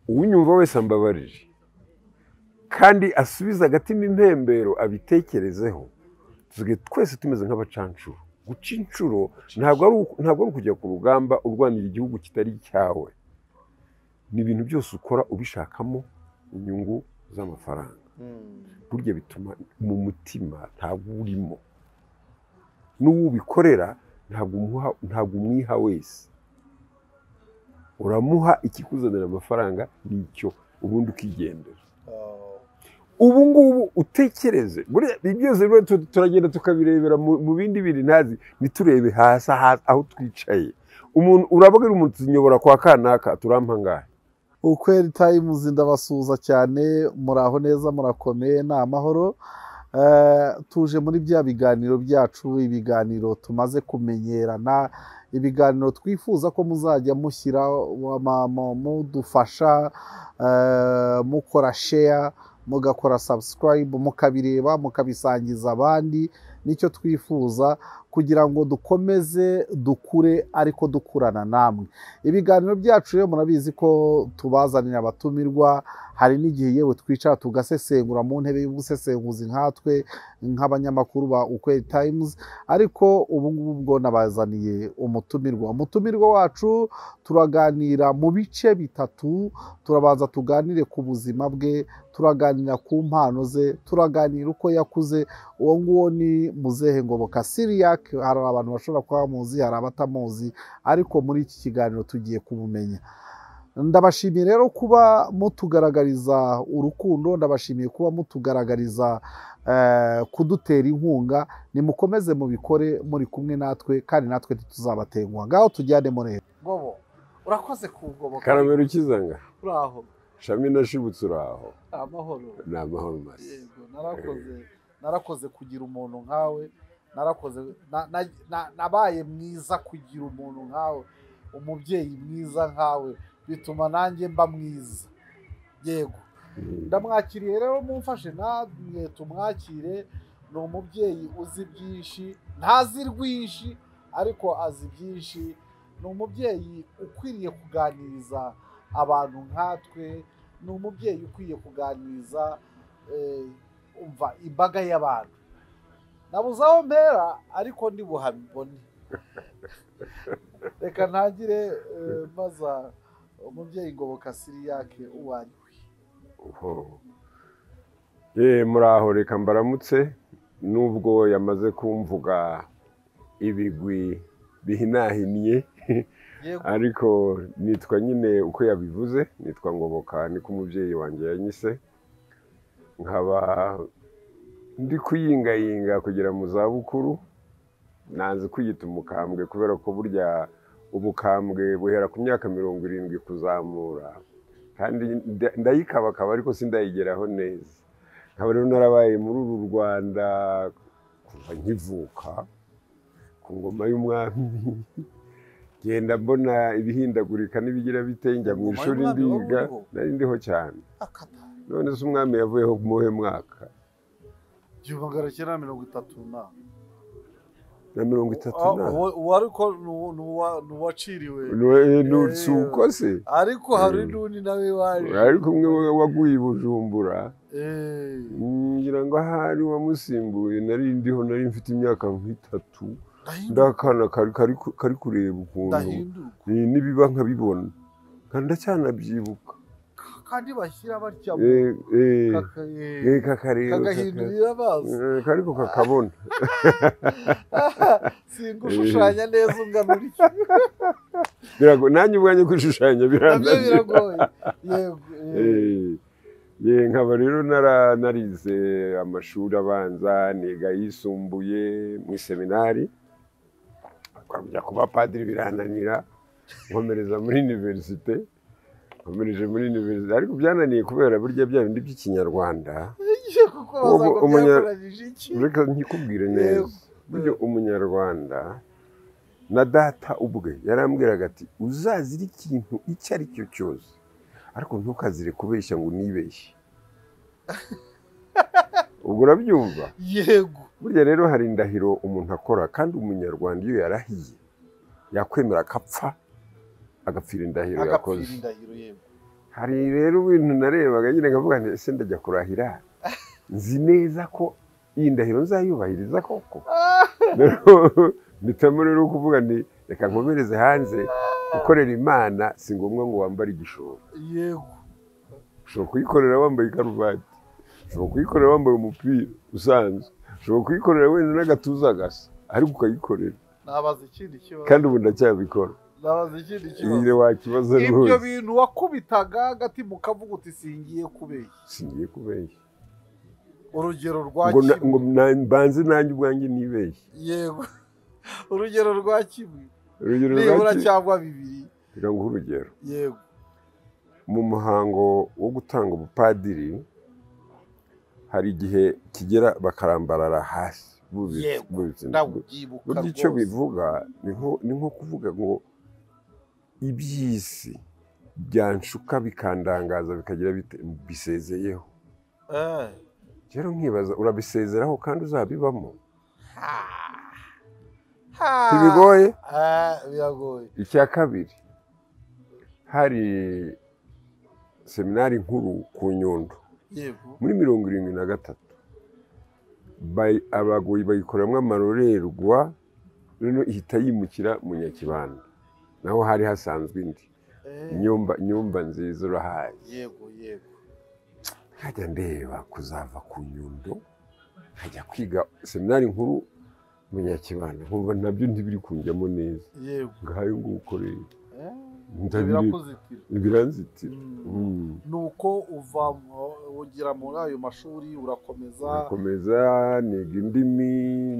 uwunyumva wese ambabarire kandi asubize agatima impembero abitekerezeho tusigaye twese tumeze nk'abacanshuro guca inshuro ntabwo ari uku- ntabwo ari ukujya ku rugamba urwanira igihugu kitari icyawe ni ibintu byose ukora ubishakamo inyungu z'amafaranga burya bituma mu mutima ntabwo urimo n'uwo ubikorera ntabwo umuha ntabwo umwiha wese uramuha ikikuzanira amafaranga nicyo ubundi ukigendera ubu ngubu utekereze buriya ibi byose rero tu- turagenda tukabirebera mu mu bindi biri ntazi ntiturebe hasi aha- aho twicaye umuntu urababwira umuntu tunyobora kwa kanaka turampangahe ukwera itayimuzi ndabasuhuza cyane muraho neza murakomeye ni amahoro Eh, tuje muri bya biganiro byacu ibiganiro tumaze kumenyerana ibiganiro twifuza ko muzajya mushyira ama- mu- mudufasha eh, mukora sheya mugakora sabusikarayibu mukabireba mukabisangiza abandi nicyo twifuza kugira ngo dukomeze dukure ariko dukurana namwe ibiganiro byacu rero murabizi ko tubazanira abatumirwa hari n'igihe yewe twicara tugasesengura mu ntebe y'ubusesenguzi nkatwe nk'abanyamakuru ba ukweli times ariko ubu ngubu bwo nabazaniye umutumirwa umutumirwa wacu turaganira mu bice bitatu turabanza tuganire ku buzima bwe turaganira ku mpano ze turaganira uko yakuze uwo nguwo ni muzehe ngoboka siriyak hari abantu bashobora kuba bamuzi hari abatamuzi ariko muri iki kiganiro tugiye kumumenya ndabashimiye rero kuba mutugaragariza urukundo ndabashimiye kuba mutugaragariza eh, kudutera inkunga nimukomeze mubikore muri kumwe natwe kandi natwe ntituzabatenguha ngaho tujyane murebe gobo urakoze kugoboka karabera ukizanga uraho shami nashibutse uraho amahoro ni amahoro masi Yego, narakoze narakoze kugira umuntu nkawe narakoze na- na- na- nabaye mwiza kugira umuntu nkawe umubyeyi mwiza nkawe bituma nanjye mba mwiza yego Mm. ndamwakiriye rero mumfashe namwe tumwakire ni umubyeyi uzi byinshi ntazi rwinshi ariko azi byinshi ni umubyeyi ukwiriye kuganiriza abantu nkatwe ni umubyeyi ukwiye kuganiriza eh, umva imbaga y'abantu nabuze aho mpera ariko ndibuhabibone reka ntangire eh, maza umubyeyi ngoboka siriyake uwanyu Oho. Ye muraho reka mbaramutse nubwo yamaze kumvuga ibigwi bihinahinnye yego ariko nitwa nyine uko yabivuze nitwa ngoboka niko umubyeyi wanjye yanyise nkaba ndi kuyingayinga kugera mu zabukuru nanze kwiyita umukambwe kubera ko burya ubukambwe buhera ku myaka mirongo irindwi kuzamura kandi nda- ndayikabakaba ariko sindayigeraho neza nkaba rero narabaye muri uru rwanda kuva nkivuka ku ngoma y'umwami genda mbona ibihindagurika n'ibigira bite njya mu Ingoma ishuri y'umwami wari ndiga uriho? nari ndiho cyane akata none se umwami yavuyeho mu muhe mwaka igihumbi magana cyenda mirongo itatu na na mirongo itatu Ah, na uwa- uwa ariko ni uwa- ni uwa- ni uwaciriwe Nwe- nu- si uko se ariko hari Mm. n'undi nawe waje ariko umwe wa- waguye i bujumbura Eh, ngira ngo ahari wamusimbuye nari ndiho nari mfite imyaka nk'itatu ndahindu- ndakana kari kari ku- kari kureba ukuntu ndahindurwa ni- nibiba nkabibona kandi ndacyanabyibuka kandi bashyira batya mu- Eh, eh, kaka- eh, eh, kakareba kaka- kagahindurira amaso eh, kariko kakabona singushushanya neza unganura iki birago nanjye ubwanjye kwishushanya nabyo birananira biragoye yego Eh, eh, ye nkaba rero nara narize amashuri abanza niga yisumbuye mu iseminari kujya kuba padiri birananira nkomereza muri iniverisite nkomereje muri iniverisite ariko byananiye kubera burya bya bindi by'ikinyarwanda igiye kuko ubu- bazaga umunya- byakoranyije iki reka nkikubwire Yego. neza burya umunyarwanda na data ubwe yarambwiraga ati uzazira ikintu icyo ari cyo cyose ariko ntukazire kubeshya ngo unibeshye ubwo urabyumva yego burya rero hari indahiro umuntu akora kandi umunyarwanda iyo yarahiye yakwemera akapfa agapfira indahiro agapfira yakoze indahiro yego hari rero ibintu narebaga nyine nkavuga nti ese ndajya kurahira nzi neza ko iyi ndahiro nzayubahiriza koko mpitamo rero kuvuga nti reka nkomereze hanze gukorera imana si ngombwa ngo wambare igishoro yego ushobora kuyikorera wambaye ikaruvati ushobora kuyikorera wambaye umupira usanzwe ushobora kuyikorera wenda n'agatuza gasa ariko ukayikorera nabaza ikindi kibazo kandi ubu ndacyabikora nabaza ikindi nyine kibazo wakibaza ibyo rwose bintu wakubitaga hagati mu kavuga uti singiye kubera singiye kubeshya urugero rwa ngo na- kimwe. ngo na- mbanze nanjye ubwanjye nibeshye yego urugero rwa kimwe urugero nibura rwaki cyangwa bibiri reka nguhe urugero yego mu muhango wo gutanga ubupadiri hari igihe kigera bakarambarara hasi bubitse Yego, bubitse ndabyibuka burya icyo bivuga ni nko- ni nko kuvuga ngo iby'isi byanshuka bikandangaza bikagira bite bisezeyeho Eh, rero nkibaza urabisezeraho kandi uzabibamo ha. Ha. ntibigoye Eh, biragoye icya kabiri hari seminari nkuru ku nyundo yego muri mirongo irindwi na gatatu bayi- abagoyi bayikoramo amarorerwa noneho ihita yimukira mu nyakibanda naho hari hasanzwe indi Eh, nyumba nyumba nziza urahaye yego yego nkajya ndeba kuzava ku nyundo nkajya kwiga seminari nkuru mu nyakibanda nkumva nabyo ntibiri kunjyamo neza yego ngayo nguko rero Eh, ndabireba birakuzitira biranzitira Mm. Mm. nuko uva ugira muri ayo mashuri urakomeza nkomeza niga indimi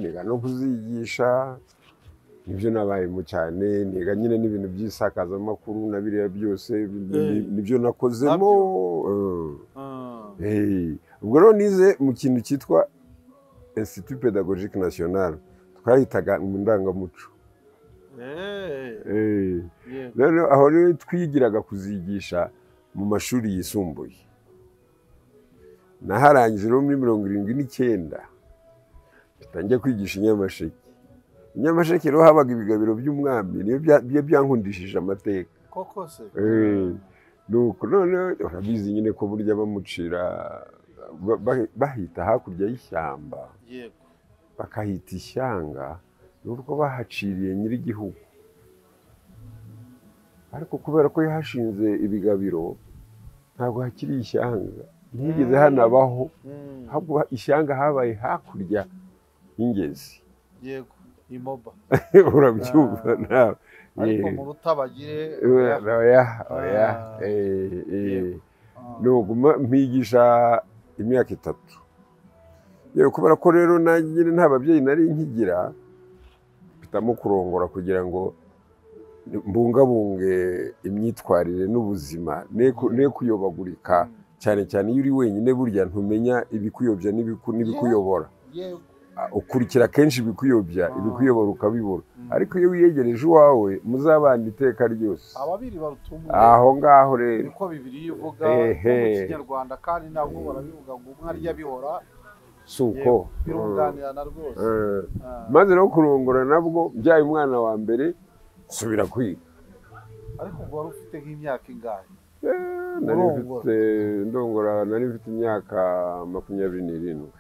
niga no kuzigisha nibyo nabayemo cyane niga nyine n'ibintu by'isakazamakuru na biriya byose ni- nibyo nakozemo Ah, Eh, eh. ubwo rero nize mu kintu cyitwa institut pedagogique national twahitaga mu ndangamuco eh, Eh. yego rero aho rero twigiraga kuzigisha mu mashuri yisumbuye naharangije rero muri mirongo irindwi n'icyenda ntangiye kwigisha inyamasheke inyamasheke rero habaga ibigabiro by'umwami niyo bya- byo byankundishije amateka koko se Eh, nuko noneho urabizi nyine ko burya bamucira ba- ba- bahita hakurya y'ishyamba yego bakahita ishyanga ni urwo bahaciriye nyir'igihugu ariko kubera ko yahashinze ibigabiro ntabwo hakiri ishyanga ntihigeze Mm. hanabaho Mm, ahubwo ishyanga habaye hakurya y'ingezi yego imoba urabyumva Ah. nawe ariko Eh, mu rutabagire oya, oya, oya, Ah. eh, eh. Yego. Ah, nuguma mpigisha imyaka itatu yewe kubera ko rero nanjye nyine nta babyeyi nari nkigira mpitamo kurongora kugira ngo mbungabunge imyitwarire n'ubuzima ne ku- ne kuyobagurika mm, cyane cyane iyo uri wenyine burya ntumenya ibikuyobya n'ibiku- n'ibikuyobora yego Ah, ukurikira kenshi ibikuyobya Ah. ibikuyobora ukabibura Mm. ariko iyo wiyegereje iwawe muzabana iteka ryose ababiri barutumwe aho ngaho rero niko bibiri ivuga Ehe. mu kinyarwanda kandi nabwo barabivuga ngo umwe arya bihora si uko birunganirana rwose Eh. Ah, maze no kurongora nabwo byaye umwana wa mbere nsubira kwiga ariko ubwo wari ufite nk'imyaka ingahe Eh, nari Urongora. mfite ndongora nari mfite imyaka makumyabiri n'irindwi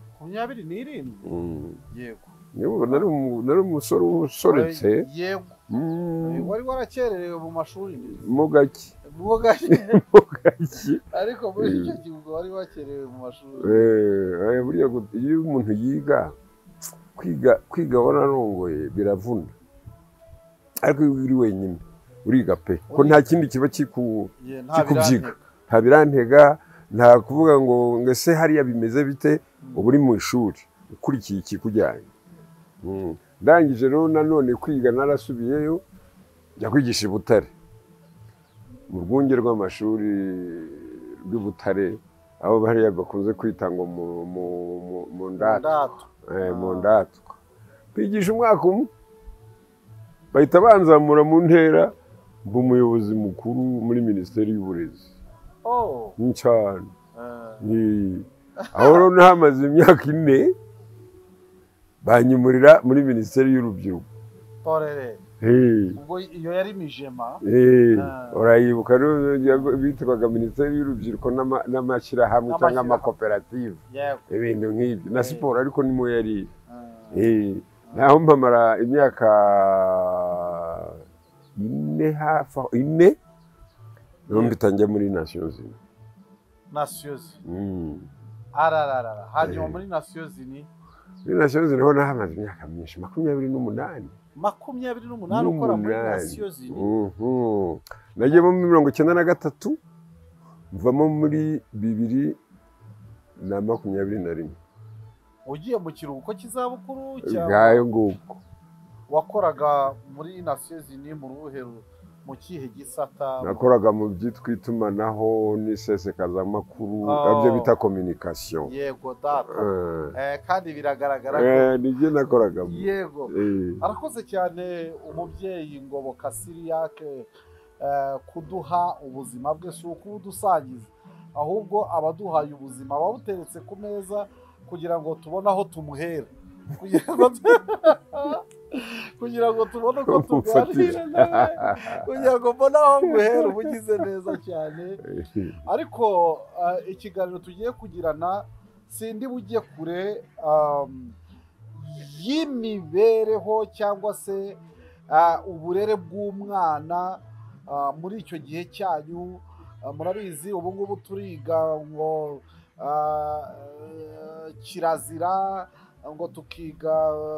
makumyabiri n'irindwi Mm. yego Niyo, nari umu- nari umusore usoretse yego Mm, wari warakererewe mu mashuri ndetse mu gaki ubwo gake mu gaki ariko muri icyo gihe ubwo wari wakererewe mu mashuri Eh, eh, burya gu- iyo umuntu yiga kwiga kwiga wararongoye biravuna ariko iyo uri wenyine uriga pe ko nta kindi kiba kiku Ye, kikubyiga. birantega. nta birantega nta kuvuga ngo ngo ese hariya bimeze bite uba uri mu ishuri ukurikiye ikikujyanye Mm. ndangije rero nanone kwiga narasubiyeyo njya kwigisha i butare mu rwunge rw'amashuri rw'i butare aho hariya bakunze kwita ngo mu- mu- mu- mu ndatu Ndato. Eh, mu Ah. ndatwa kwigisha umwaka umwe bahita banzamura mu ntera mba umuyobozi mukuru muri minisiteri y'uburezi Oh, ni cyane eh, Ni- aho rero nahamaze imyaka ine banyimurira muri minisiteri y'urubyiruko Torere. ubwo iyo yari mijema urayibuka bitwaga minisiteri y'urubyiruko n'ama- n'amashyirahamwe cyangwa N'amashyirahamwe. amakoperative yego ibintu nk'ibyo na Eh. siporo ariko ni mu yari Ah, Eh, naho mpamara imyaka ine hafi aho ine numva itangiye muri nasiyo zino nasiyozi Mm. arararara hanyuma Eh. muri nasiyozi ni muri nasiyo zino ho nahamaze imyaka myinshi makumyabiri n'umunani makumyabiri n'umunani ukora muri N'umunani. nasiyozi ni Mhm. nagiyemo muri mirongo icyenda na gatatu mvamo muri bibiri na makumyabiri na rimwe ugiye mu kiruhuko cy'izabukuru cya bwayo nguko wakoraga muri nasiyozi ni mu ruhe ru- mu kihe gisata nakoraga mu byitwa itumanaho n'isesekazamakuru Oh. abyo bita kominikasiyo yego data Eh, kandi biragaragara ko nibyo nakoragamo yego Eh, arakoze cyane umubyeyi ngoboka siriyake eh, kuduha ubuzima bwe si ukubudusangiza ahubwo abaduhaye ubuzima babuteretse ku meza kugira ngo tubone aho tumuhera kugira ngo kugira ngo tubone uko tuganira umfatira. nawe kugira ngo mbone aho nguhera uba ugize neza cyane ariko eh, ikiganiro tugiye kugirana sindi bujye kure um, y'imibereho cyangwa se ah, uburere bw'umwana ah, muri icyo gihe cyanyu Ah, murabizi ubu ngubu turiga ngo ah, eh, kirazira ngo tukiga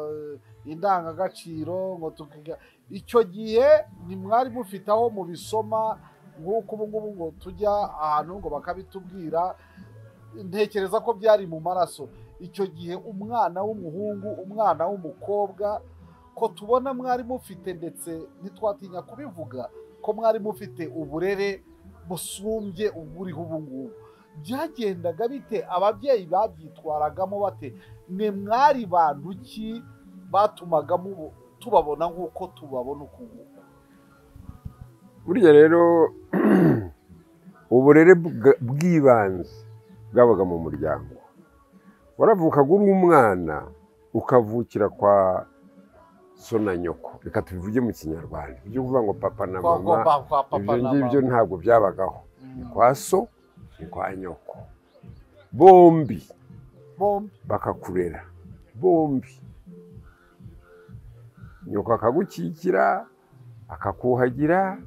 eh, indangagaciro ngo tukiga icyo gihe ntimwari mufite aho mubisoma nk'uko ubu ngubu ngo tujya ahantu ngo bakabitubwira ntekereza ko byari mu maraso icyo gihe umwana w'umuhungu umwana w'umukobwa ko tubona mwari mufite ndetse ntitwatinya kubivuga ko mwari mufite uburere busumbye uburiho ubu ngubu byagendaga bite ababyeyi babyitwaragamo bate mwe mwari bantu ki batumaga mubo- tubabona nk'uko tubabona uku nguku burya rero uburere bwa- bw'ibanze bwabaga mu muryango waravukaga uri umwana ukavukira kwa so na nyoko reka tubivuge mu kinyarwanda ibyo kuvuga ngo papa na kwa mama kwa- kwa papa ibyo na ngibyo mama ntabwo byabagaho ni Mm. kwa so ni kwa nyoko bombi bombi bakakurera bombi nyoko akagukikira akakuhagira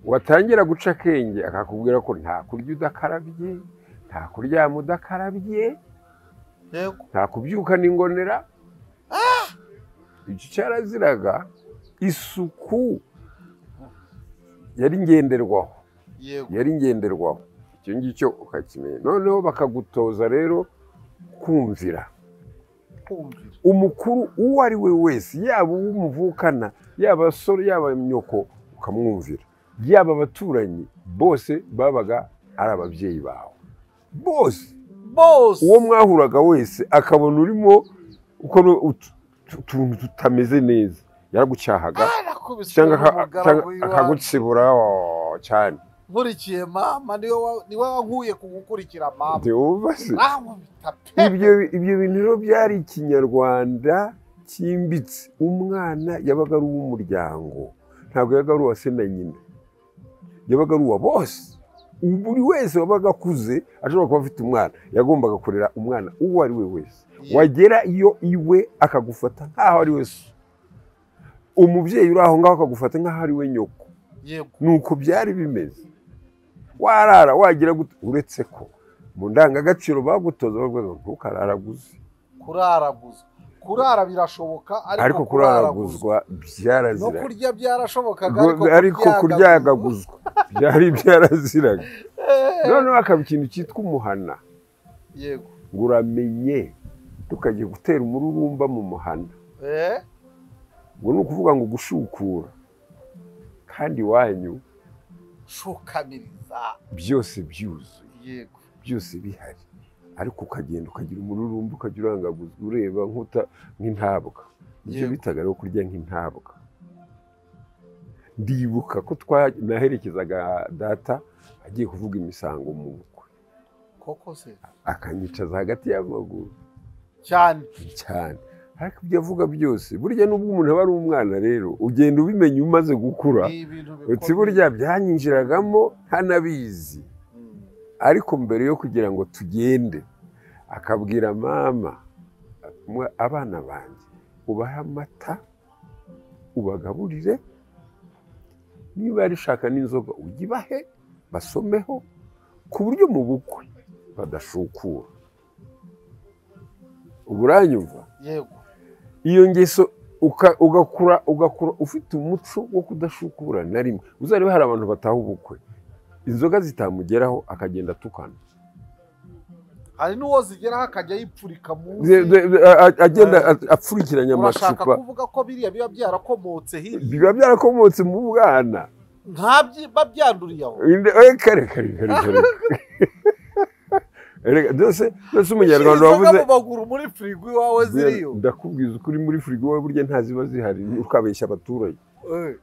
watangira guca akenge akakubwira ko nta kurya udakarabye nta kuryama udakarabye yego nta kubyuka n'ingonera icyo cyaraziraga isuku yari ngenderwaho yego yari ngenderwaho icyo ngicyo ukakimenya noneho bakagutoza rero kumvira kumvira umukuru uwo ari we wese yaba uwo muvukana yaba abasore yaba nyoko ukamwumvira yaba abaturanyi bose babaga ari ababyeyi bawe bose bose uwo mwahuraga wese akabona urimo ukora utu- utu- utuntu tutameze neza yaragucyahaga arakubiswe cyangaka- cyangwa n'umugaragu iwacu akagutsibura oh, cyane nkurikiye mama niwe wa- niwe wankuye ku gukurikira mama ntiwumva se ankubita pe ibyo ibyo bintu rero byari ikinyarwanda cyimbitse umwana yabaga ari uw'umuryango ntabwo yabaga ari uwa se na nyina yabaga ari uwa bose Ubu buri wese wabaga akuze ashobora kuba afite umwana yagombaga kurera umwana uwo ari we wese Ye- wagera iyo iwe akagufata nk'aho ari we so umubyeyi uri aho ngaho akagufata nk'aho ari we nyoko yego nuko byari bimeze warara wagira gute uretse ko mu ndangagaciro bagutoza bavuga ngo ntukararaguzwe kuraraguzwa kurara birashoboka ariko kuraraguzwa no byaraziraga kurya byarashobokaga Gu- ariko kuryagaguzwa byari byaraziraga Eh, noneho hakaba ikintu cyitwa umuhana yego ngo uramenye tukajya gutera umururumba mu muhana Eh, ngo ni ukuvuga ngo gushukura kandi iwanyu shukamiriza byose byuzuye yego byose bihari ariko ukagenda ukagira umururumba ukajya urangaguzwa ureba nk'uta nk'intabwa nicyo Yego. bitaga rero kurya nk'intabwa ndibuka ko twa- naherekezaga data agiye kuvuga imisango mu bukwe koko se akanyicaza hagati y'amaguru cyane cyane ariko ibyo avuga byose burya nubwo umuntu aba ari umwana rero ugenda ubimenya umaze gukura ni ibintu uti burya byanyinjiragamo ntanabizi Mm. ariko mbere yo kugira ngo tugende akabwira mama "Mwa- abana banjye ubahe amata ubagaburire niba rishaka n'inzoga ujye ibahe basomeho ku buryo mu bukwe badashukura ubu uranyumva yego iyo ngeso uka- ugakura ugakura ufite umuco wo kudashukura na rimwe uzarebe hari abantu bataha ubukwe inzoga zitamugeraho akagenda atukana hari n'uwo zigeraho akajya yipfurika munsi Ze- ze- a- a- agenda a- apfurikiranya urashaka amacupa kuvuga ko biriya biba byarakomotse hirya biba byarakomotse mu bwana ntabyiba byanduriye aho Inde- oye, kare kare kare kare Erega, byose byose umunyarwanda Ushyira wavuze inzoga mu maguru muri firigo iwawe ziriyo ndakubwiza ukuri muri firigo we burya ntaziba zihari ukabeshya abaturage Eh,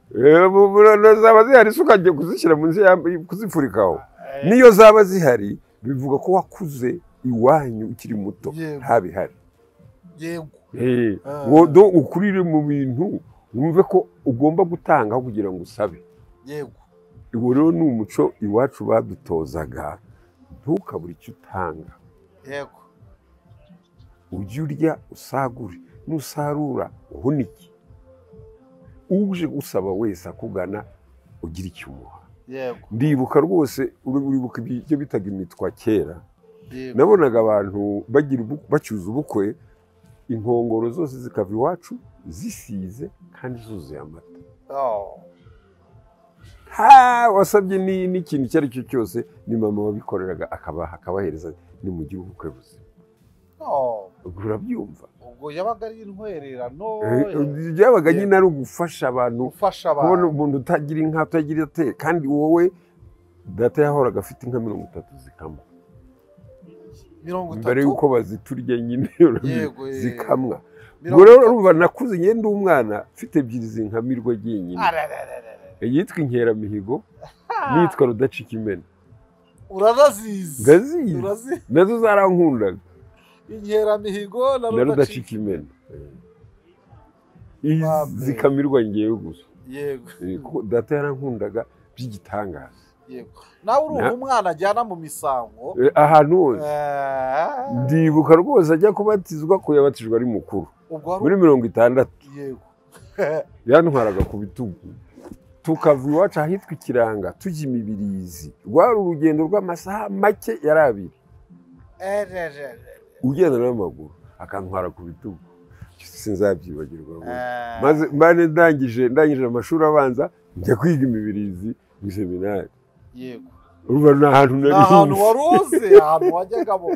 Ebu- bu- zaba zihari se ukajya kuzishyira munsi ya- kuzifurikaho eh, niyo zaba zihari bivuga ko wakuze iwanyu ukiri muto Yego. ntabihari yego Ah. wodo ukurire mu bintu wumve ko ugomba gutanga aho kugira ngo usabe yego uwo rero ni umuco iwacu badutozaga ntukabure icyo utanga yego ujye urya usagure nusarura uhunike uje gusaba wese akugana ugira icyo umuha yego ndibuka rwose uri- uribuka ibyo bitaga imitwa kera yego nabonaga abantu bagira ubu- bacyuza ubukwe inkongoro zose zikava iwacu zisize kandi zuzuye amata Oh, ha wasabye ni- n'ikintu icyo ari cyo cyose ni mama wabikoreraga akabaha akabahereza ni mu gihe ubukwe buzima oh. ubwo urabyumva ubwo yabaga ari intwererano Eh, byabaga nyine ari ugufasha abantu gufasha kubona abantu umuntu utagira inka utagira ate kandi wowe data yahoraga afite inka mirongo itatu zikama mirongo mbere itatu y'uko baziturya nyine Yego, yego. zikamwa mirongo ubwo rero itatu. urumva nakuze nge ndi umwana mfite ebyiri zinkamirwa jyenyine Ararararara. iyitwa inkeramihigo Ah, n'iyitwa rudacika imena urarazizi ndazizi Urazi nazo zarankundaga inkeramihigo na na rudacika rudacika imena Izi Babe. zikamirwa ngewe gusa yego Eh, kuko data yarankundaga by'igitangaza yego nawe urumva Na- umwana ajyana mu misango Eh, ahantu hose Eh, ndibuka rwose ajya kubatizwa ko yabatijwe ari mukuru ubwo muri hari mirongo itandatu yego yantwaraga ku bitugu tukava iwacu ahitwa ikiranga tujya imibirizi rwari urugendo rw'amasaha make yari abiri Ererere. ugenda n'amaguru akantwara ku bitugu sinzabyibagirwa rwose. Eh, maze mbane ndangije ndangije amashuri abanza njya kwiga imibirizi mu seminari yego urumva ni ahantu ni nari ahantu nzi. wari uzi ahantu wajyaga mu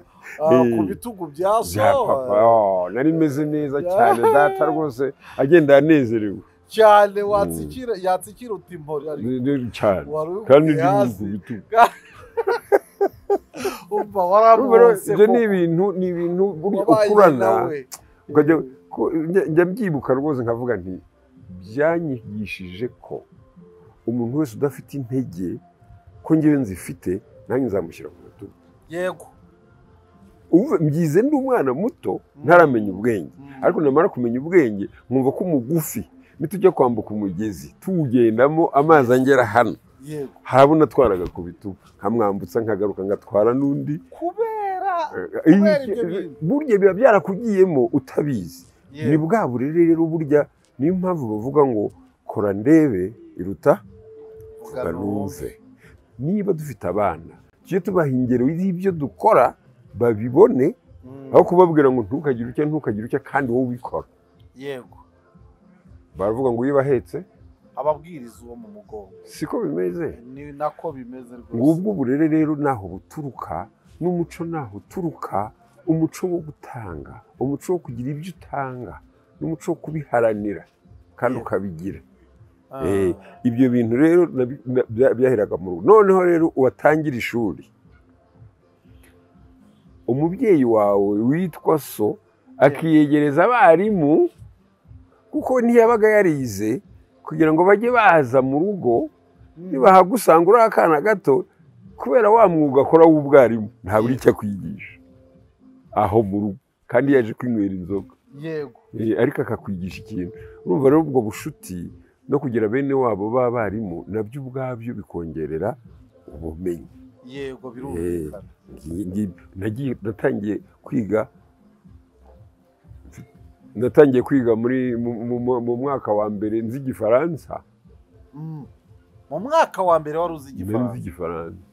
ah, ku Eh. bitugu bya so bya papa oh, nari meze neza cyane data rwose agenda yanezerewe cyane watsikira yatsikira uti mpori ariko Ni- ni- cyane wari uri kandi ndi ku hasi bitugu umva Urumva rero waramwonse ibyo ni ibintu ni ibintu burya ukurana ukajya ko- njya- njya mbyibuka rwose nkavuga nti byanyigishije ko umuntu wese udafite intege ko ngewe nzifite nanjye nzamushyira ku rutugu yego Ubu mbyize ndi umwana muto ntaramenya ubwenge Mm. ariko namara kumenya ubwenge nkumva ko umugufi nitujya kwambuka umugezi tuwugendamo amazi angera hano yego harabo natwaraga ku bitugu nkamwambutsa nkagaruka ngatwara n'undi kubera Eh, Kubera ibyo bintu. burya biba byarakugiyemo utabizi ni yego bwa burere rero burya niyo mpamvu bavuga ngo kora ndebe iruta vuga numve. ganumve niba dufite abana tujye tubaha ingero y'ibyo dukora babibone Mm. aho kubabwira ngo ntukagire utya ntukagire utya kandi wowe ubikora yego baravuga ngo iyo bahetse ababwiriza uwo mu mugongo siko bimeze ni nako bimeze rwose ngubwo uburere rero naho buturuka n'umuco naho uturuka umuco wo gutanga umuco wo kugira ibyo utanga n'umuco wo kubiharanira kandi Yeah. ukabigira Ah, Eh, ibyo bintu rero nabi- na- bya- byaheraga mu rugo noneho rero uwatangira ishuri umubyeyi wawe witwa so akiyegereza abarimu kuko ntiyabaga yarize kugira ngo bajye baza mu rugo mm. nibahagusanga uri akana gato kubera wa mwuga akora w'ubwarimu ntabura icyo akwigisha aho mu rugo kandi yaje kwinywera inzoga yego Eh, ariko akakwigisha ikintu urumva rero ubwo bushuti no kugira bene wabo b'abarimu nabyo ubwabyo bikongerera ubumenyi yego birumvikana Ngi- ngi- nagiye- natangiye kwiga natangiye kwiga muri mu- mu- mu mwaka wa mbere nzi igifaransa Mm. mu mwaka wa mbere wari uzi nari nzi igifaransa igifaransa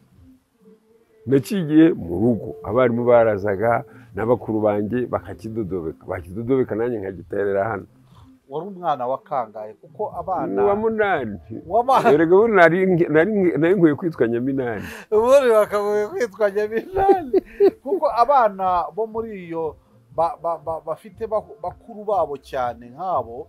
naciye mu rugo abarimu barazaga na bakuru banjye bakakidodobeka bakidodobeka nanjye nkagiterera hano wari umwana wakangaye kuko abana wa munani wabana erega bo nari nari- nari nkwiye kwitwa nyaminani ubundi bakagoye kwitwa nyaminani kuko abana bo muri iyo ba- ba- ba- bafite ba- bakuru babo cyane nk'abo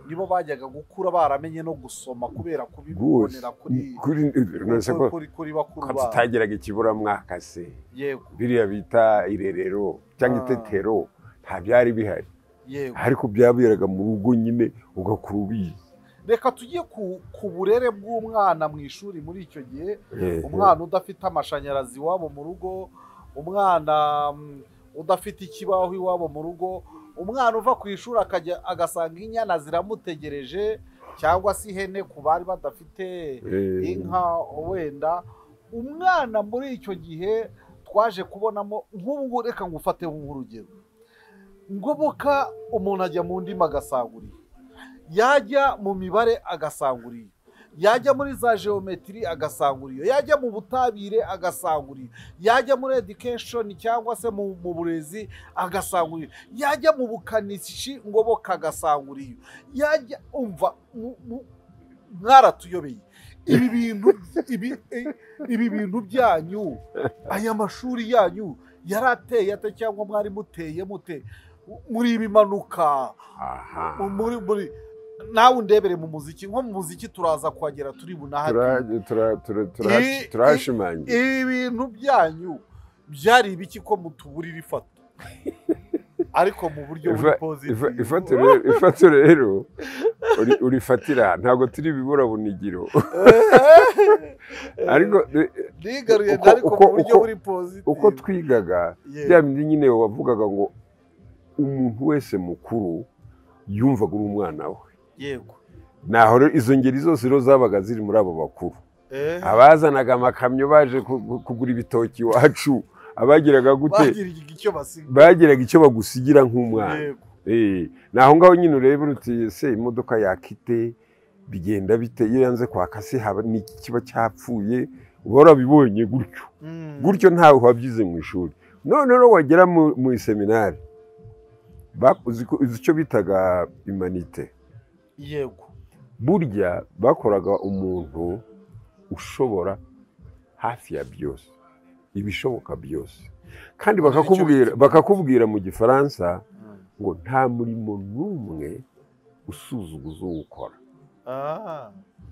nibo bajyaga gukura baramenye no gusoma kubera kubibonera kuri kuri kuri, nonese ko kuri, kuri bakuru ko babo tutageraga ikiburamwaka se yego biriya bita irerero cyangwa Ah. itetero nta byari bihari yego ariko byaberaga mu rugo nyine ugakura ubizi reka tujye ku, ku burere bw'umwana mu ishuri muri icyo gihe Eh, umwana udafite amashanyarazi iwabo mu rugo umwana mm, udafite ikibaho iwabo mu rugo umwana uva ku ishuri akajya agasanga inyana ziramutegereje cyangwa se ihene ku bari badafite eh, inka wenda umwana muri icyo gihe twaje kubonamo nk'ubu ngubu reka ngufateho nk'urugero ngoboka umuntu ajya mu ndimi agasangurira yajya mu mibare agasangurira yajya muri za geometry agasangurira yajya mu butabire agasangurira yajya muri education cyangwa se mu, mu burezi agasangurira yajya mu bukanishi ngoboka agasangurira yajya umva mu- mu- mwaratuyobeye ibi bintu ibi, i- ibi bintu byanyu aya mashuri yanyu yarateye ate cyangwa mwari muteye mute muri ibimanuka aha muri muri nawe undebere mu muziki nko mu muziki turaza kuhagera turi bunahari Tura- tura- tura- tura- I- turahashimangira ibi bintu byanyu byari ibiki ko mutuburira ifato ariko mu buryo buri Ifa- positive Ifa- ifato rero- ifato rero uri- urifatira ntabwo turi biburabunigiro ariko eh, nigaruye uko- ariko mu uko- buryo uko- buri positive uko twigaga Yeah. bya bindi nyine wavugaga ngo umuntu wese mukuru yumvaga uri umwana we yego naho rero izo ngeri zose rero zabaga ziri muri abo bakuru Eh, abazanaga amakamyo baje ku- ku- kugura ibitoki iwacu abagiraga gute bagira icyo basiga bagiraga icyo bagusigira nk'umwana yego Eh, naho ngaho nyine ureba uruti se imodoka yakite bigenda bite iyo yanze kwaka se haba ni iki kiba cyapfuye uba warabibonye gutyo Mm. gutyo ntawe wabyize mu ishuri none rero wagera mu mu iseminari ba- uzi ko- uzi icyo bitaga imanite yego burya bakoraga umuntu ushobora hafi ya byose ibishoboka byose kandi Icyo bakakubwira bita- bakakubwira mu gifaransa Mm. ngo nta murimo n'umwe usuzuguza uwukora Ah.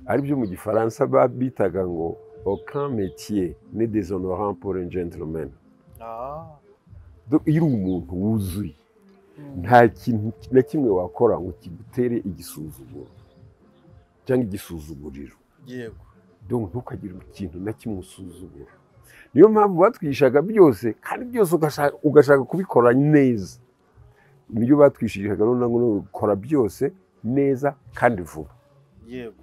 aribyo mu gifaransa ba- bitaga ngo aucun métier ne déshonorant pour un gentleman Ah. Do- iyo uri umuntu wuzuye Mm. nta kintu na kimwe wakora ngo kigutere igisuzuguro cyangwa igisuzuguriro yego donc ntukagire ikintu na kimwe usuzugura niyo mpamvu batwishaga byose kandi byose ugashaka, ugashaka kubikora neza nibyo batwishirishaga rero na none ukora byose neza kandi vuba yego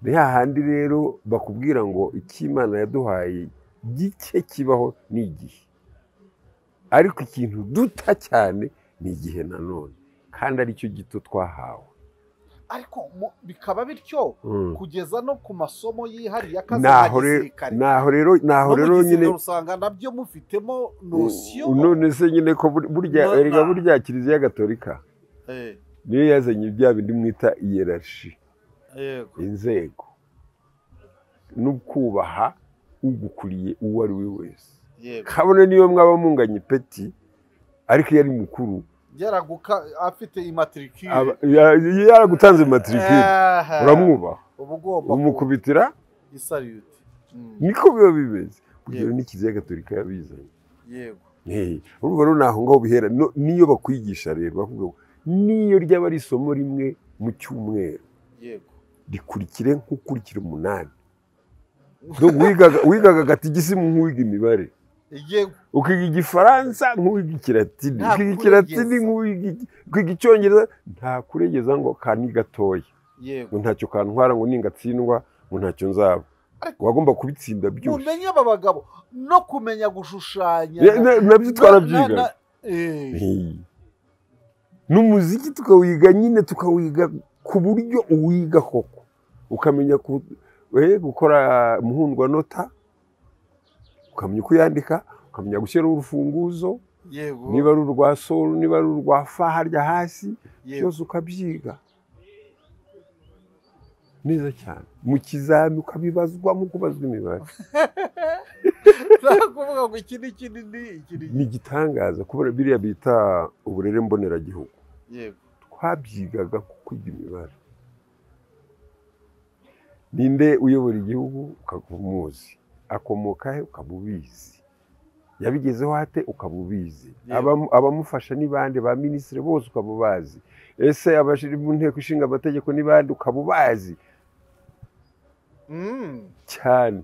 ni hahandi rero bakubwira ngo icy'imana yaduhaye gike kibaho ni igihe ariko ikintu duta cyane ni igihe nanone kandi aricyo gito twahawe ariko mu- bikaba bityo Mm. kugeza no ku masomo yihariye akazi Naho ka rero- gisirikare naho rero naho no mu rero nyine gisirikare usanga nabyo mufitemo nosiyo none se nyine ko bur- burya No, erega na- burya kiliziya gatolika Eh, niyo yazanye bya bindi mwita iyerashi yego inzego no kubaha ugukuriye uwo ari we wese yego kabone niyo mwaba munganya ipeti ariko iyo ari mukuru yaraguka afite imatrikire aba- ya- ya- yaragutanze matrikire Aha. uramwubaha uba ugomba umukubitira isariyuti Mm, niko biba bimeze urugero Yego. ni kiliziya gatolika yabizanye yego Eh, urumva rero naho ngaho bihera No- niyo bakwigisha rero bavuga ngo niyo ryaba ari isomo rimwe mu cyumweru yego rikurikire nk'ukurikira umunani Donc wigaga wigaga gata igisimu nk'uwiga imibare igiye ukiga igifaransa nk'uwiga ikiratini Nta ukiga kuregeza. ikiratini nk'uwiga iki- ukiga icyongereza nta kuregeza ngo ka ni gatoya ngo yego ntacyo kantwara ngo ningatsindwa ngo ntacyo nzaba Ariko- wagomba kubitsinda byose mumenye aba bagabo no kumenya gushushanya Ya- na- nabyo twarabyiga Na- na- eh, n'umuziki tukawiga nyine tukawiga ku buryo uwiga koko ukamenya ku- eh, gukora muhundwanota ukamenya uko yandika ukamenya gushyiraho urufunguzo yego niba ari urwa soro niba ari urwa fa harya hasi yego byose ukabyiga neza cyane mu kizami ukabibazwa nk'uko ubazwa imibare nta kuvuga ngo iki ni iki ni ni iki ni ni igitangaza kubera biriya bita uburere mboneragihugu yego twabyigaga ku kwiga imibare ninde uyobora igihugu ukaba umuzi akomoka he ukaba ubizi yabigezeho ate ukaba ubizi Yego. Abamu- abamufasha ni bande ba minisitiri bose ukaba ubazi ese abashiri mu nteko ishinga amategeko ni bande ukaba ubazi Mm, cyane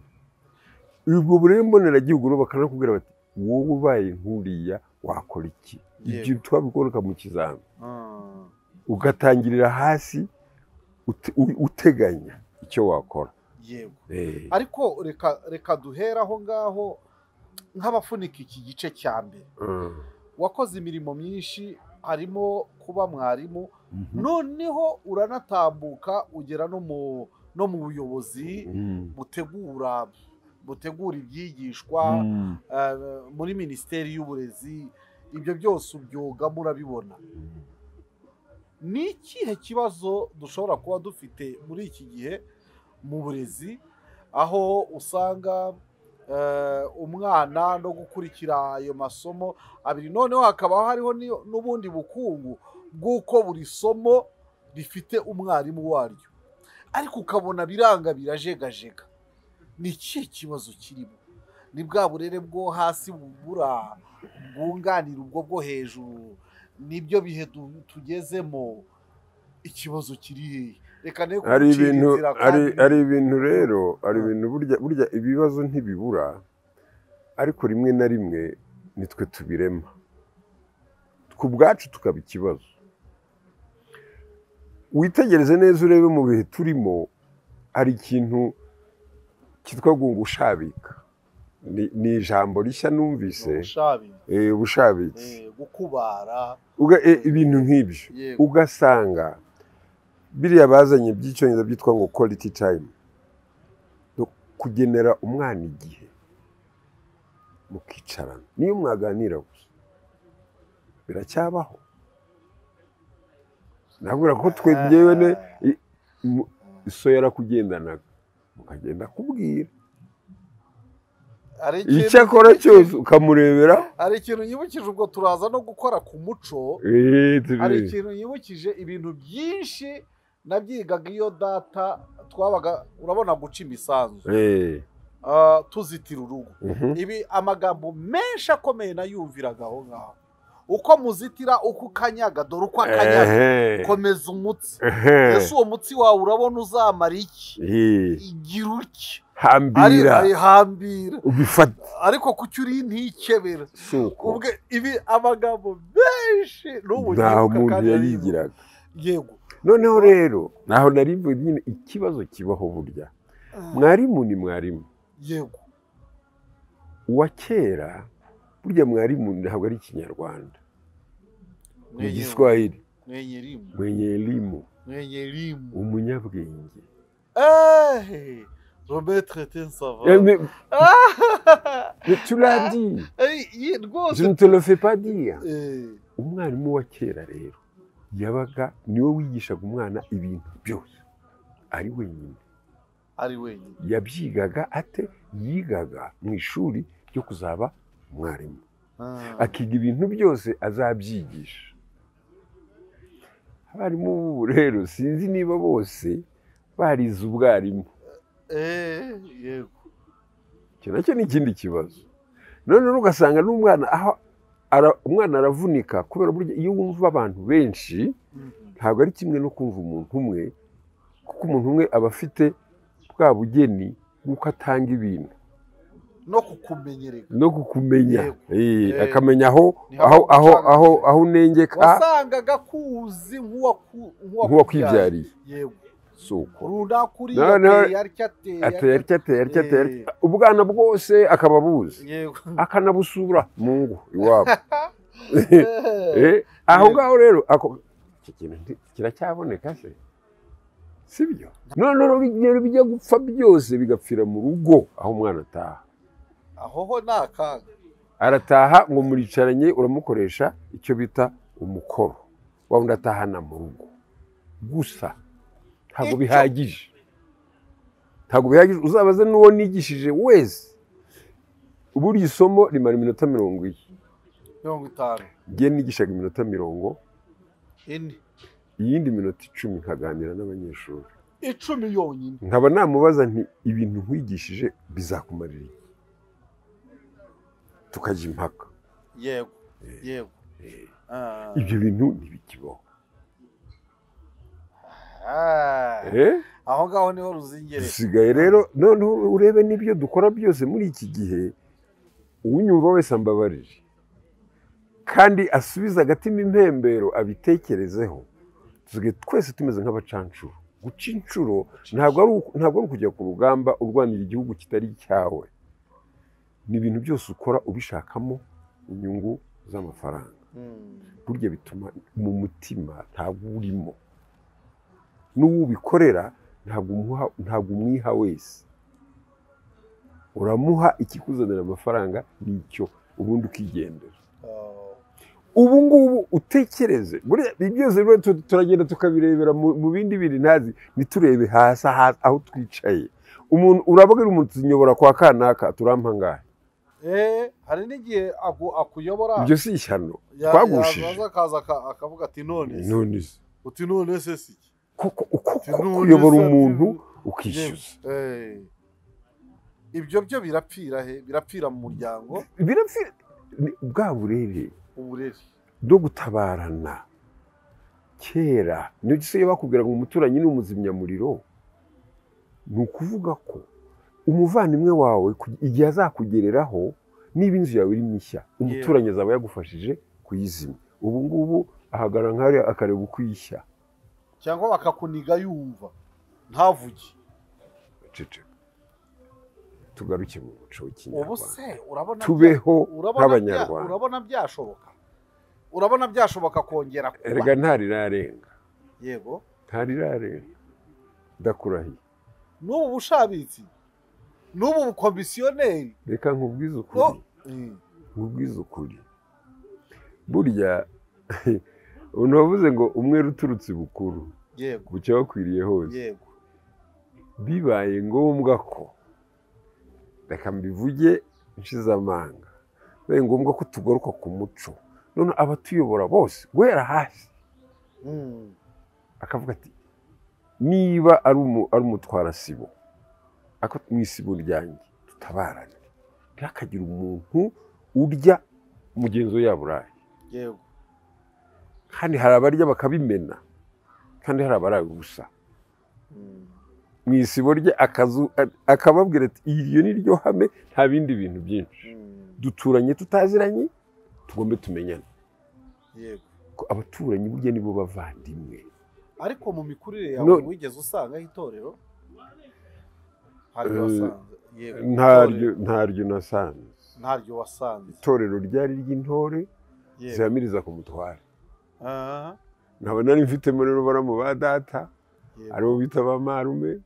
ubwo burere mboneragihugu rero bakanakubwira bati wowe ubaye nkuriya wakora iki ibyo Yego. twabikwereka mu kizami ah, ugatangirira hasi ute- u- uteganya icyo wakora yego Eh, ariko reka reka duhere aho ngaho nk'abafunika iki gice cya mbere mm, wakoze imirimo myinshi harimo kuba mwarimu mhm, noneho uranatambuka ugera no mu no mu buyobozi mm, butegura butegura ibyigishwa mm. eh, muri minisiteri y'uburezi ibyo byose ubyoga murabibona ni ikihe kibazo dushobora kuba dufite muri iki gihe mu burezi aho usanga eh, umwana no gukurikira ayo masomo abiri noneho hakaba hariho n'iyo- n'ubundi bukungu bw'uko buri somo rifite umwarimu waryo ariko ukabona biranga birajegajega ni ikihe kibazo kirimo ni bwa burere bwo hasi bubura bwunganira ubwo bwo hejuru nibyo bihe tu- tugezemo ikibazo kiri hehe reka ne ari kugucira ibintu inzira ari- kandi- ari ibintu rero ari ibintu burya burya ibibazo ntibibura ariko rimwe na rimwe nitwe tubirema ku bwacu tukaba ikibazo witegereze neza urebe mu bihe turimo hari ikintu cyitwa gunga ushabika ni, ni ijambo rishya numvise ubushabi eh, ubushabitsi eh, gukubara Uga- eh, ibintu nk'ibyo yego ugasanga biriya bazanye by'icyongereza byitwa ngo quality time no kugenera umwana igihe mukicarana niyo mwaganira gusa biracyabaho nabwira ko twe njyewe ne i- mu- so yarakugendanaga mukagenda akubwira ari ikintu- icyo akora cyose ukamurebera hari ikintu nyibukije ubwo turaza no gukora ku muco eh, turi- hari ikintu nyibukije ibintu byinshi nabyigaga iyo data twabaga urabona guca imisanzu eh, ah, tuzitira urugo mhm, ibi amagambo menshi akomeye nayumviraga aho ngaho uko muzitira uko ukanyaga dore uko akanyaga ehe, komeza umutsi ehe, ese uwo mutsi wawe urabona uzamara iki eh, igira uke ari hambira ayihambira ubifata ariko ku cyo uri ntikebera si uko ubwe ibi amagambo menshi n'ubu nta nyibuka muntu kandi yayigiraga naribuka. yego noneho rero naho nari mvuye nyine ikibazo kibaho burya mwarimu ni mwarimu yego uwa kera burya mwarimu ntabwo ari ikinyarwanda ni igiswahili mwenyerimu mwenye elimu mwenyerimu umunyabwenge ehe rometre tensava Eme- Mais tu l'as dit je rwose ne te le fais pas dire Eh, umwarimu wa kera rero yabaga niwe wigishaga umwana ibintu byose ari wenyine ari wenyine yabyigaga ate yigaga mu ishuri ryo kuzaba umwarimu Ah, akiga ibintu byose azabyigisha abarimu b'ubu rero sinzi niba bose barize ubwarimu eh, yego icyo nacyo ni ikindi kibazo noneho ugasanga n'umwana aho ara- umwana aravunika kubera burya iyo wumva abantu benshi Mhm. ntabwo ari kimwe no kumva umuntu umwe kuko umuntu umwe aba afite bwa bugeni bw'uko atanga ibintu no kukumenyerega no kukumenya Yego. Eh, Eh. akamenya aho Ni aho hamwe aho gucana. aho aho unengeka wasangaga kuzi nk'uwaku- nk'uwakwibyariye yego suko runakuriye No, no. ateye atya ateye ateye atya ateye atya ateye atya. Eh. ubwana bwose akaba abuzi yego akanabusura mu ngo iwabo Eh, Eh, aho Yego. ngaho rero ako iki kintu nti- kiracyaboneka se sibyo noneho rero bijya gupfa byose bigapfira mu rugo aho umwana ataha aho ho ni akaga arataha ngo muricaranye uramukoresha icyo bita umukoro wa wundi atahana mu rugo gusa ntabwo Icyo- bihagije ntabwo bihagije uzabaze n'uwo nigishije wese buri somo rimara iminota mirongo ine mirongo itanu ngiye nigishaga iminota mirongo ine iyindi minota icumi nkaganira n'abanyeshuri icumi yonyine nkaba namubaza nti ibintu nkwigishije bizakumarira iki?" tukajya impaka yego yego Ah. ibyo bintu ntibikibaho Ah. Eh? aho ngaho niho ruzingereye dusigaye rero noneho urebe n'ibyo dukora byose muri iki gihe uwunyumva wese ambabarire kandi asubize agatima impembero abitekerezeho dusigaye twese tumeze nk'abacanshuro guca inshuro ntabwo ari uku- ntabwo ari ukujya ku rugamba urwanira igihugu kitari cyawe ni ibintu byose ukora ubishakamo inyungu z'amafaranga Mm. burya bituma mu mutima ntabwo urimo n'uwubikorera ntabwo umuha ntabwo umwiha wese uramuha ikikuzanira amafaranga nicyo ubundi ukigendera Ah. ubu ngubu utekereze buriya ibi byose rero tu- turagenda tukabirebera mu mu bindi biri ntazi ntiturebe hasi aha- aho twicaye umuntu urabwira umutunyobora kwa kanaka turampa ngahe Eh, hari n'igihe aku- akuyobora ibyo si ishyano ya- twagushije. yazaza akaza aka- akavuga ati none se none se uti none se si iki? kuko uko Uti uko none kuyobora se, ati- umuntu ukishyuza Eh. ibyo byo birapfira he birapfira mu muryango birapfira ni bwa burere uburere bwo gutabarana kera niyo gisigaye bakubwira ngo umuturanyi ni umuzimyamuriro ni ukuvuga ko umuvandimwe wawe ku- igihe azakugereraho niba inzu yawe irimo ishya umuturanyi azaba yagufashije kuyizimya ubu ngubu ahagarara nk'ari akareba uko ishya cyangwa bakakuniga yumva ntavuge Ceceka. tugaruke mu muco ubu w'ikinyarwanda se urabona tubeho urabona bya- nk'abanyarwanda urabona byashoboka urabona byashoboka kongera erega kuba ntarirarenga yego ntarirarenga ndakurahiye n'ubu bushabitsi n'ubu bukomisiyoneri reka nkubwize ukuri no- Mm. nkubwize ukuri burya umuntu wavuze ngo umwe ruturutse bukuru yego bucya wakwiriye hose yego bibaye ngombwa ko reka mbivuge nshize amanga bibaye ngombwa ko tugaruka ku muco none abatuyobora bose guhera hasi Mm. akavuga ati niba ari umu- ari umutwarasibo ako mu isibo ryanjye tutabarane ntihakagire umuntu urya mugenzi we yaburaye yego kandi hari abarya bakabimena kandi hari abaraye ubusa Mm. mu isibo rye akazu akababwira ati iryo ni ryo hame nta bindi bintu byinshi Mm. duturanye tutaziranye tugombe tumenyane yego ko abaturanyi burya nibo bavandimwe ariko mu mikurire No. yawe wigeze usangaho itorero ntaryo Eh, wasanze yego ntaryo itorero, ntaryo nasanze ntaryo wasanze itorero ryari ry'intore yego zihamiriza ku mutware Ah, nkaba nari mfitemo rero baramu ba data yego. aribo bita ba marume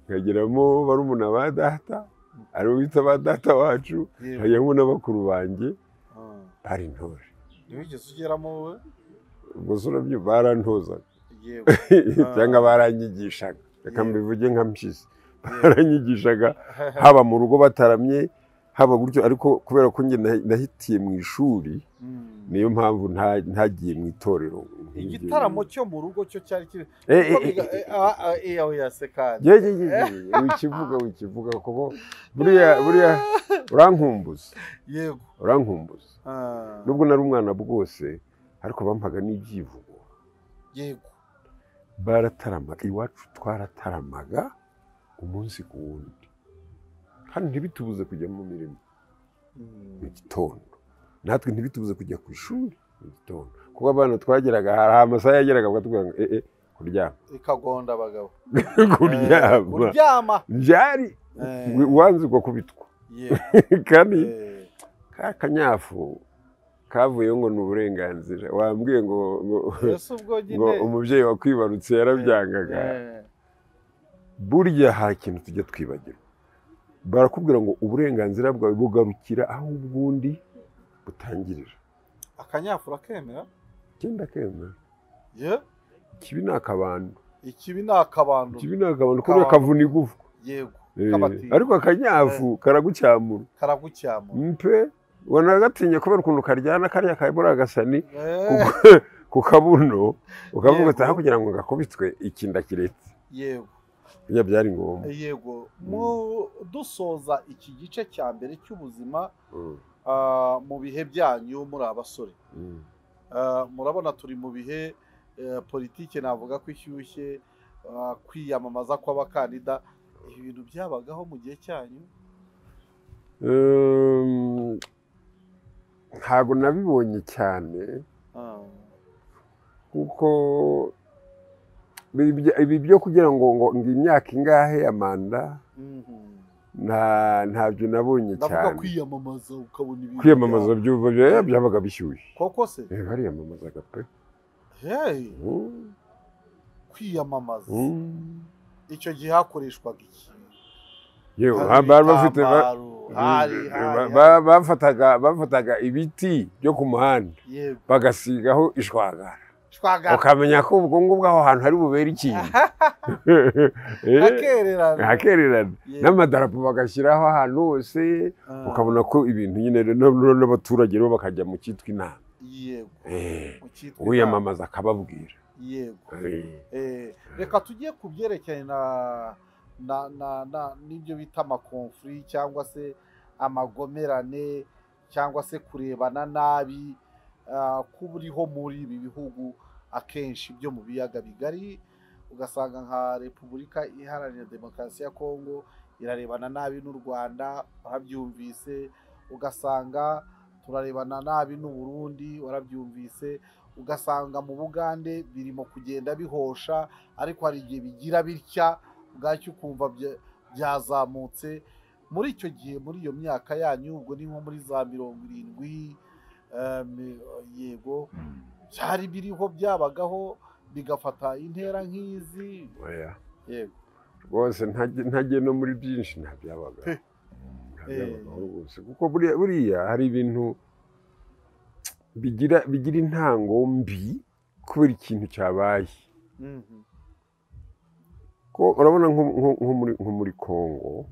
nkageramo barumuna ba data aribo bita ba data wacu Yego. nkajyamo na bakuru banjye Ah, bari intore ntiwigeze ugeramo wowe ubwo se urabyo barantozaga yego cyangwa baranyigishaga reka Yego. mbivuge nka mpyisi Yego. baranyigishaga haba mu rugo bataramye haba gutyo ariko kubera ko njye nahi- nahitiye mu ishuri Mm. niyo mpamvu nta- ntagiye mu itorero igitaramo cyo mu rugo cyo cyari kiri Eh, eh, Kuko eh, biga- eh, eh, ah, ah, eh, aho yasekanye ye ye ye ye, wikivuga wikivuga kuko buriya buriya urankumbuza yego urankumbuza Ah, nubwo nari umwana bwose ariko bampaga n'ibyivugo yego barataramaga iwacu twarataramaga umunsi ku wundi hano ntibitubuze kujya mu mirimo mu gitondo natwe ntibitubuze kujya ku ishuri mu gitondo kuko abana twageraga hari amasaha yageraga bakatubwira ngo ee kuryama ikagonda abagabo Eh, kuryama kuryama byari Eh, wanzirwa kubitwa yeah, kandi eh, ka kanyafu kavuyeho ngo ni uburenganzira wambwiye ngo ngo mbese ubwo ngo nyine umubyeyi wakwibarutse yarabyangaga eh, burya hari ikintu tujya twibagirwa barakubwira ngo uburenganzira bwawe bugarukira aho ubwundi butangirira akanyafura kemera icyenda kemera yeah, ikibi ni akabantu ikibi ni akabantu ikibi ni akabantu kubera kavuna igufwa yego Eh, kabatiye ariko akanyafu karagucyamura karagucyamura mpe wanagatinya kubera ukuntu karyana kariya kabura agasani Eh, Kuko- ku kabuno ukavuga ati Yego. aho kugira ngo gakubitwe ikinda kiretse yego burya byari ngombwa yego mu dusoza iki gice cya mbere cy'ubuzima Mm, ah, mu bihe byanyu muri abasore mm, Ah, murabona turi mu bihe eh, politiki navuga ko ishyushye ah, kwiyamamaza kw'abakandida ibi bintu byabagaho mu gihe cyanyu mm. ntabwo nabibonye cyane Ah, kuko ibi bya- ibi byo kugira ngo ngo ngo imyaka ingahe ya manda mhm. nta ntabyo nabonye ndavuga cyane kwiyamamaza ukabona ibintu kwiyamamaza bya- byuba bya- byabaga bishyushye koko se Eh, bariyamamazaga pe hey, Mm, kwiyamamaza mm. icyo gihe hakoreshwaga iki yewe Hari ba- bari bafite ba- ibitambaro, hari hari Ba- ba- bafataga bafataga ibiti byo ku muhanda yego bagasigaho ishwagara twagara ukamenya ko ubwo ngubwo aho hantu hari bubere ikintu Eh, hakererana hakererana Yego. n'amadarapo bagashyiraho ahantu hose Ah, ukabona ko ibintu nyine rero n'ab- n'abaturage bo bakajya mu cyitwa inama yego Eh, mu cyitwa inama. uwiyamamaza akababwira yego Eh, Eh, reka tujye ku byerekeranye na na na na n'ibyo bita amakonfuri cyangwa se amagomerane cyangwa se kurebana nabi ah, kuba uriho muri ibi bihugu akenshi byo mu biyaga bigari ugasanga nka repubulika iharanira demokarasi ya kongo irarebana nabi n'u rwanda warabyumvise ugasanga turarebana nabi n'u burundi warabyumvise ugasanga mu bugande birimo kugenda bihosha ariko hari igihe bigira bitya ubwacyo ukumva bya- byazamutse muri icyo gihe muri iyo myaka yanyu ubwo ni nko muri za mirongo irindwi eh, mi- yego byari biriho byabagaho bigafata intera nk'izi oya. yego rwose ntajye ntajye no muri byinshi ntabyabaga Pe. ntabyabagaho rwose kuko buriya buriya hari ibintu bigira bigira intango mbi kubera ikintu cyabaye Mhm. ko urabona nko nko- nko muri nko muri kongo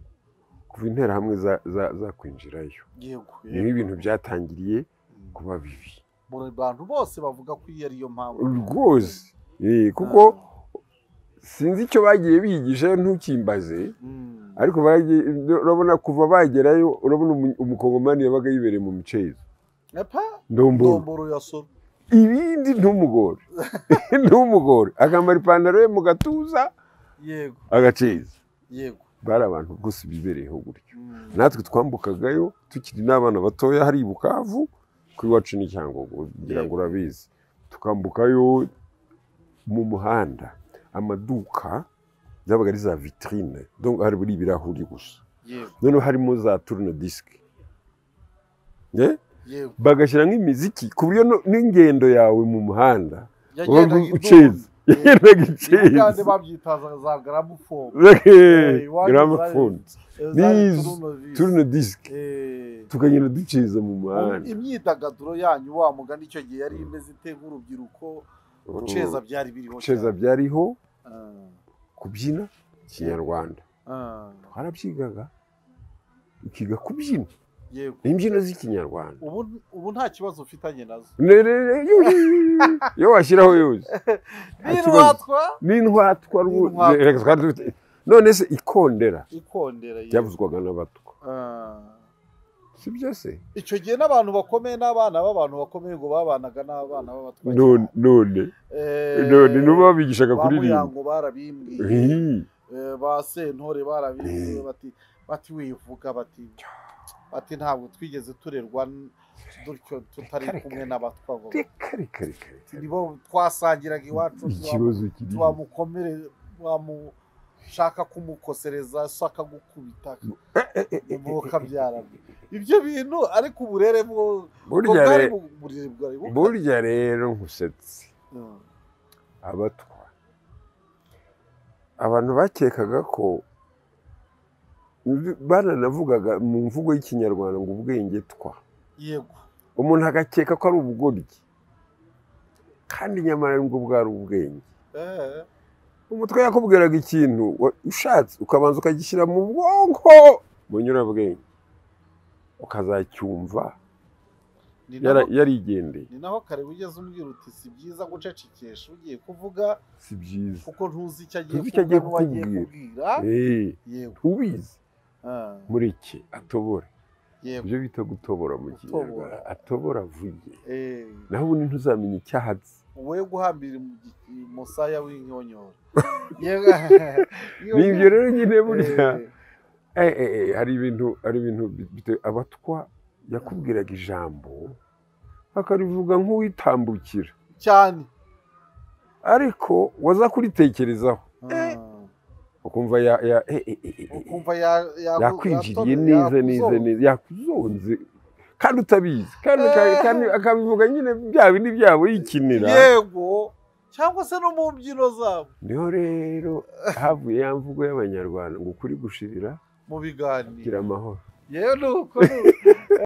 kuva interahamwe za- za- zakwinjirayo yego niho yego. ibintu byatangiriye Mm. kuba bibi Mu bantu bose bavuga ko iyi ari yo mpamvu rwose Eh, kuko sinzi icyo bagiye bigishayo ntukimbaze Mm. ariko bagiye- urabona kuva bagerayo urabona umu- umukongomani yabaga yibereye mu micezo Epa, ndomboro ndomboro ya soro ibindi ntumugore ntumugore akambara ipantaro ye mu gatuza yego agaceza yego bari abantu rwose bibereyeho gutyo Mm. natwe twambukagayo tukiri n'abana batoya hari i bukavu kuri wacu ni cyangombwa kugira ngo Yego. urabizi tukambukayo mu muhanda amaduka zabaga ari za vitrine donc hari buri ibirahuri gusa yego noneho harimo za turno disike yego bagashyiramo imiziki ku buryo no- n'ingendo yawe mu muhanda yagendaga Ubu idunda. ucezi. yenda Yego, kandi gicezi babyitaza za garamufomu iwacu gramafone These turune disike tukagenda duceza mu muhanda imyidagaduro yanyu wa mugani icyo gihe yari imeze ite nk'urubyiruko guceza byari biriho guceza cyane. byariho Ah, kubyina kinyarwanda ah, twarabyigaga ukiga kubyina yego imbyino z'ikinyarwanda ubu ubu nta kibazo ufitanye nazo Ne- ne- ne- yu- iyo washyiraho yose Nta kibazo. birwatwa n'intwatwa rwo- N'intwatwa. reka twari dufite- none se ikondera ikondera yego. byavuzwaga n'abatwa Ah. si byo se icyo gihe n'abantu bakomeye n'abana b'abantu bakomeye ngo babanaga n'abana b'abatwa none none none nuba babigishaga ba kuririmba muyango barabimbwiye Hii. Eh, ba sentore barabimbwiye bati bati wivuga bati bati ntabwo twigeze turerwa n- dutyo tutari Reka, kumwe reka. n'abatwagwa reka reka reka reka nibo twasangiraga iwacu tuwa- ikibazo kiri twamukomere wamushaka kumukosereza so akagukubita mukabyarana ibyo bintu ariko uburere bwo bwo burya bwari re- bu- burere bwari bu- burya rero nkusetse Mm. abatwa abantu bakekaga ko bananavugaga mu mvugo y'ikinyarwanda ngo ubwenge twa yego umuntu agakeka ko ari ubugoryi kandi nyamara nibwo bwari ubwenge Eh, umutwe yakubwiraga ikintu wa- ushatse ukabanza ukagishyira mu bwonko bunyurabwenge ukazacyumva ni yara- naho- yarigendeye ni naho kare ugeze umbwira uti si byiza gucecekesha ugiye kuvuga si byiza kuko ntuzi icyo agiye Ntuzi icyo agiye kuvuga n'uwagiye kukubwira. kubwira Eh, yego ubizi Ah, muri iki atobora yego ibyo bita gutobora mu Gutobora. kinyarwanda atobora avuye Eh, naho ubundi ntuzamenye icyaha azi we guhambira mu gi- musaya w'inkonyora yego ni ibyo rero nyine burya Eh, Eh, eh, eh, hari ibintu hari ibintu bi- bite- abatwa yakubwiraga ijambo akarivuga nk'uwitambukira cyane ariko waza kuritekerezaho Ah. ukumva ya- ya- eh, eh, eh, eh, eh, ukumva ya- ya- yakwinjiriye neza yatonze, neza yakuzonze. neza yakuzonze kandi utabizi kandi uka- Eh. kandi akabivuga nyine bya bindi byabo yikinira yego cyangwa se no mu mbyino zabo niho rero havuye ya mvugo y'abanyarwanda ngo ukuri gushirira mu biganiro kugira amahoro yewe nuko nuko.